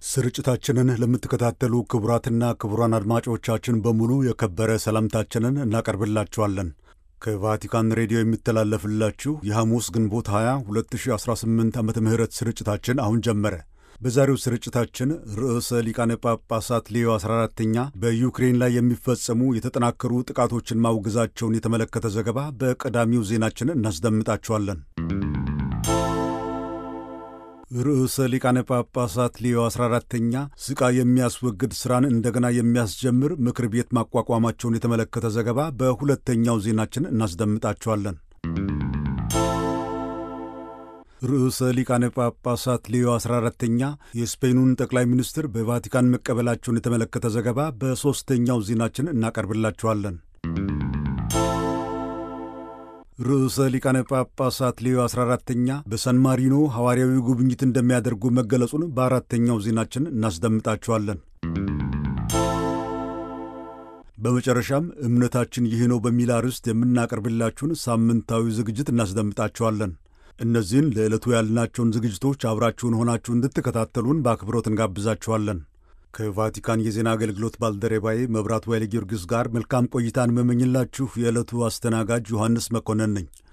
ስርጭታችንን ለምትከታተሉ ክቡራትና ክቡራን አድማጮቻችን በሙሉ የከበረ ሰላምታችንን እናቀርብላችኋለን። ከቫቲካን ሬዲዮ የሚተላለፍላችሁ የሐሙስ ግንቦት 20 2018 ዓመተ ምህረት ስርጭታችን አሁን ጀመረ። በዛሬው ስርጭታችን ርዕሰ ሊቃነ ጳጳሳት ሌዮ 14ተኛ በዩክሬን ላይ የሚፈጸሙ የተጠናከሩ ጥቃቶችን ማውገዛቸውን የተመለከተ ዘገባ በቀዳሚው ዜናችን እናስደምጣችኋለን። ርዕሰ ሊቃነ ጳጳሳት ሌዮ 14ተኛ ስቃይ የሚያስወግድ ሥራን እንደገና የሚያስጀምር ምክር ቤት ማቋቋማቸውን የተመለከተ ዘገባ በሁለተኛው ዜናችን እናስደምጣችኋለን። ርዕሰ ሊቃነ ጳጳሳት ሌዮ 14ተኛ የስፔኑን ጠቅላይ ሚኒስትር በቫቲካን መቀበላቸውን የተመለከተ ዘገባ በሦስተኛው ዜናችን እናቀርብላችኋለን። ርዕሰ ሊቃነ ጳጳሳት ሌዮ 14ተኛ በሳን ማሪኖ ሐዋርያዊ ጉብኝት እንደሚያደርጉ መገለጹን በአራተኛው ዜናችን እናስደምጣችኋለን። በመጨረሻም እምነታችን ይህ ነው በሚል አርዕስት የምናቀርብላችሁን ሳምንታዊ ዝግጅት እናስደምጣችኋለን። እነዚህን ለዕለቱ ያልናቸውን ዝግጅቶች አብራችሁን ሆናችሁ እንድትከታተሉን በአክብሮት እንጋብዛችኋለን። ከቫቲካን የዜና አገልግሎት ባልደረባዬ መብራቱ ኃይለ ጊዮርጊስ ጋር መልካም ቆይታን መመኝላችሁ የዕለቱ አስተናጋጅ ዮሐንስ መኮንን ነኝ።